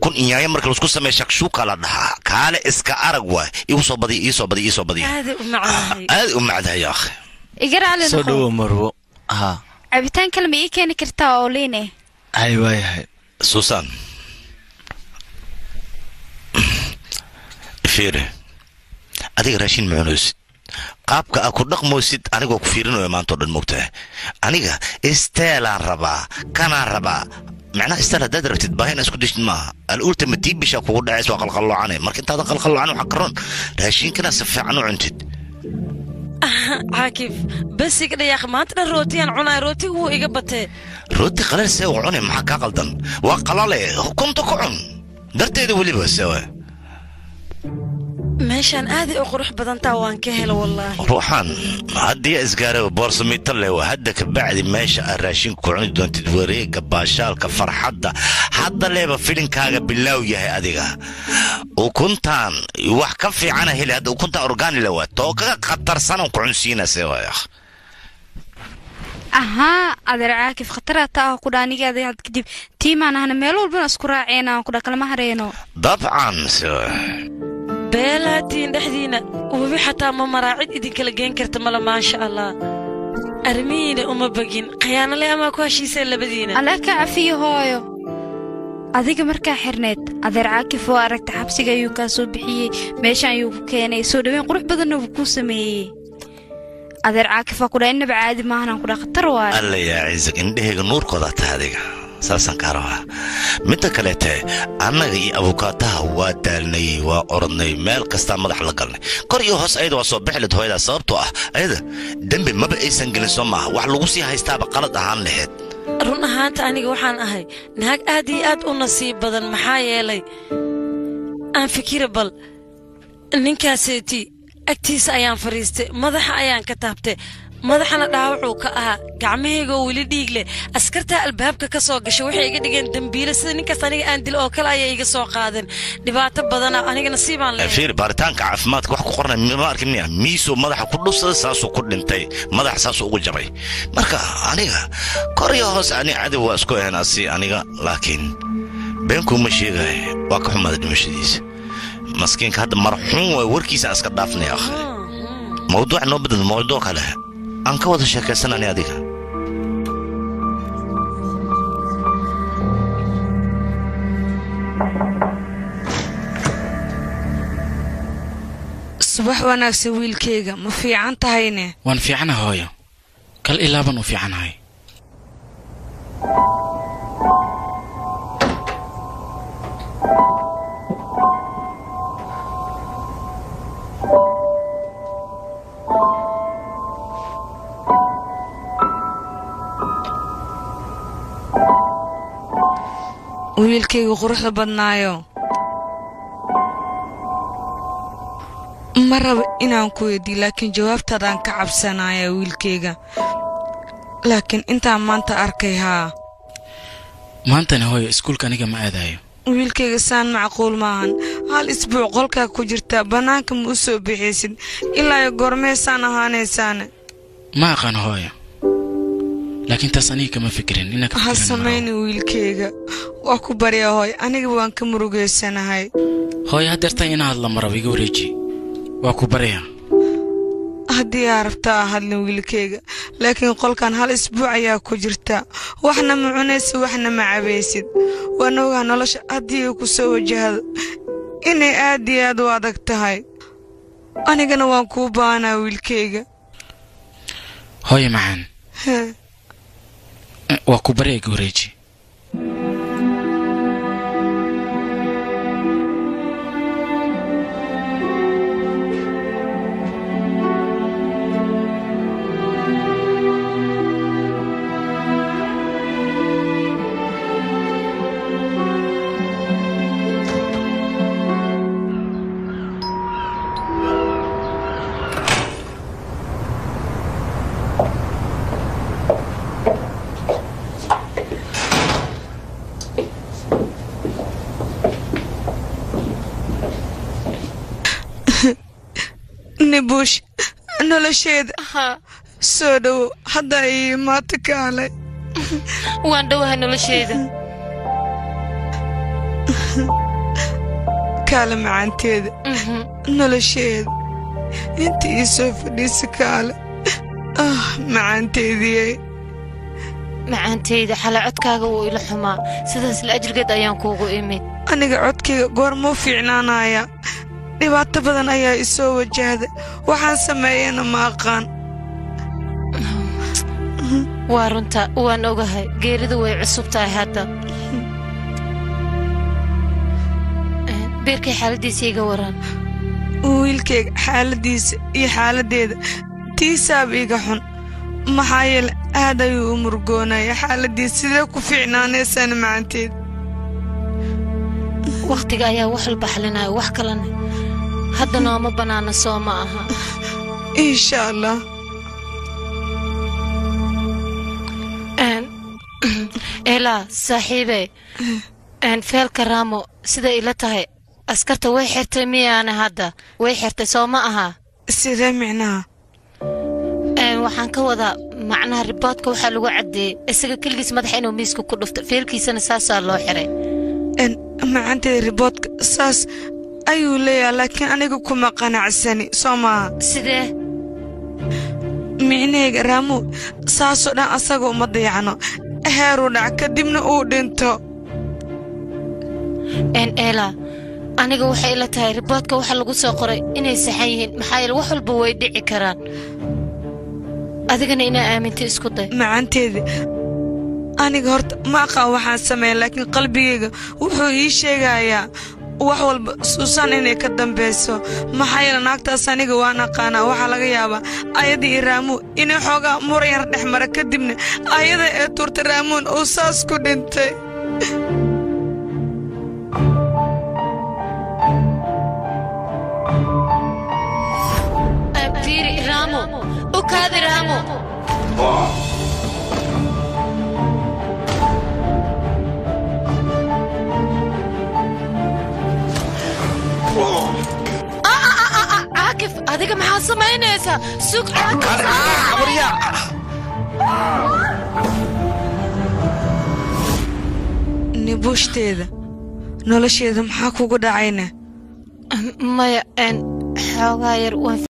ukun inyaaya marka laisku sameeya shakshuuka la dhahaa kaale iska arag waay igu soo badiya ii soo badiya ii soo badiya aada u macnahay aad u macdahay ya akhi iga raali soo noqo dhowow marwo ha cabitaan kale ma ii keeni kartaa oo liine hay waayahay suusan fiiri adiga raashin ma cunaysid qaabka aa ku dhaqmoysid anigoo ku fiirinayo maanta oo dhan mogtahay aniga isteelaan rabaa kanaan rabaa macnaha isteel haddaad rabtid baahi inaa isku deshid maaha alultima tii bishaa kugu dhacays waa qalqalloocane marka intaadan qalqalloocan waxaa karoon raashinkana si fiican u cuntid caakif basiga dhayaaq maanta dhan rootiyaan cunaa rootigu wuu iga batee rooti qalal see u cune maxaa kaa qaldan waa qalale hukunta ku cun darteeda weliba sewa meeshaan aaday u qurux badantaa waan ka helo wallaahi ruuxaan haddii isgaaraba boorsamito lewa hadda ka bacdi meesha aad raashinku ku cuni doontid wareega baashaalka farxadda hadda leeba filinkaaga bilaaw yahay adiga ukuntaan wax ka fiicana heli hadda ukuntaan orgaani lewa too kaga khatarsanan ku cunsiina sewa ahaa adeer caakif khataraa taa ah kudha aniga adeer kadib tiimaan ahna meel walbana isku raaceyna kudha kalama hareeno dabcan sewa beelaatiin dhexdiina webi xataa ma maraacid idinkala geen karta male maasha allah arrimihiina uma begin khayaanale amaa ku heshiiseen labadiina alla ka cafiyo hooyo adiga markaa xirneed adeer caakif oo aragta xabsiga ayuu kaa soo bixiyey meeshaan ayuu ku keenay soo dhaweyn qurux badanna wuu kuu sameeyey adeer caakif waa kudha innaba caadi maahanaan kudha khatar waayo alla yaa ciisag indhahayga nuurkooda tahay adiga saasaan kaa rabaa midda kaleete annaga iyo abukaataha waa daalnay waa orodnay meel kastaa madax la galnay kor iyo hoos ayada waa soo bixilid hooyadaa sababtoo ah ayada dembi maba aysan gelin soo maaha wax lagu sii haystaaba qalad ahaan laheyd run ahaanta aniga waxaan ahay naag aad iyo aad u nasiib badan maxaa yeelay aan fikira bal ninkaaseeti agtiisa ayaan fadhiistay madaxa ayaan ka taabtay madaxana dhaawacuu ka ahaa gacmahaygoo weli dhiig leh askartaa albaabka ka soo gashay waxay iga dhigeen dembiile sida ninkaas aniga aan dil oo kale ayay iga soo qaadeen dhibaato badana aniga nasiibaan leeyahay fiir baaritaanka caafimaadka wax ku qornay ma arkin miya miisuu madaxa ku dhufsaday saasuu ku dhintay madaxa saasuu ugu jabay marka aniga kor iyo hoos ani cadow waa isku ahayn asi aniga laakiin beenkuuma sheegay waa ka xumaaday dhimashadiisa maskiinka hadda marxuun waay warkiisa aan iska dhaafnay akhi mawduuc noo bedel mawduuc kale aan ka wada sheekaysanani adiga subax wanaagsan wiilkayga ma fiican tahayne waan fiicana hooyo kal ilaaban u fiicanahay wiilkayga quruxda badnaayo ma rabo inaan ku weydiiyo laakiin jawaabtaadaan ka cabsanaya wiilkayga laakiin intaan maanta arkay haa maantana hooyo iskuulka aniga ma aadayo wiilkayga saan macquul maahan hal isbuuc qolkaa ku jirtaa bannaanka ma u soo bixaysid ilaa iyo goormeesaan ahaanaysaane ma aqaan hooyo laakiin taas aniga kama fikirin inaa ka ha fikirin samayna wiilkayga waa ku barya hooy aniga waan ka murugaysanahay hooyo haddeerta ina hadla maraba iga wareeji waa ku baraya haddii aa rabtaa hadlin wiilkayga laakiin qolkan hal isbuuc ayaa ku jirta waxna ma cunaysid waxna ma cabaysid waan ogaa nolosha haddii ay ku soo wajahdo inay aad iyo aad u adag tahay anigana waan kuu baahnaa wiilkayga hooyo macaan Hee. Eh, waa ku barya iga wareeji nibuush nolosheeda soo dhowo hadda ii imaata kaalay waan dhowahay nolosheeda kaale macaanteeda nolosheeda inta ii soo fadhiisa kaale ah macaanteediyey macaantayda xala codkaaga wuu ila xumaa sidaas la ajligeed ayaan kuugu imid aniga codkayga goormuu fiicnaanaya dhibaato badan ayaa i soo wajahda waxaan sameeyana ma aqaan waa runta waan ogahay geeridu way cusub tahay hadda beerkay xaaladiisa iga waran wiilkayga xaaladiisa iyo xaaladdeeda tiisaaba iga xun maxaa yeele aad ayuu u murgoonaya xaaladiisa sidee ku fiicnaanaysana macanteed wakhtiga ayaa wax walba xalinaya wax kalena hadda nooma bannaana soo ma aha insha allah eelaa saaxiibe feelka raamo siday ila tahay askarta way xirtay miyaana hadda way xirtay soo ma aha sidee micnaha waxaan ka wadaa macnaha riboodka waxaa lagu caddeeyey isaga keligiis madaxa inuu miiska ku dhufto feelkiisana saasaa loo xiray macanteeda riboodka saas ayuu leeyaha laakiin aniga kuma qanacsani soo maaha sidee micnahayga raamuw saasoo dhan asaga uma dayacno heeruu dhac kadibna uu dhinto n eela aniga waxay ila tahay riboodka waxa lagu soo qoray inay saxan yihiin maxaa yeele wax walba way dhici karaan adigana inaa aaminta isku day macanteeda aniga horta ma aqaan waxaan sameeya laakiin qalbigayga wuxuu ii sheegayaa wax walba suusaan inay ka dambayso maxaa yeele naagtaas aniga waan aqaanaa waxaa laga yaabaa ayada iyo raamuun inay xoogaa murayar dhex mara kadibna ayada ee tuurta raamuun uu saas ku dhintay fiiri raamo u kaadi raamo caakif adiga maxaa samaynaysaa sug caakif nibuushdeeda nolosheeda maxaa kugu dhacayna maya n xoogaa yar waan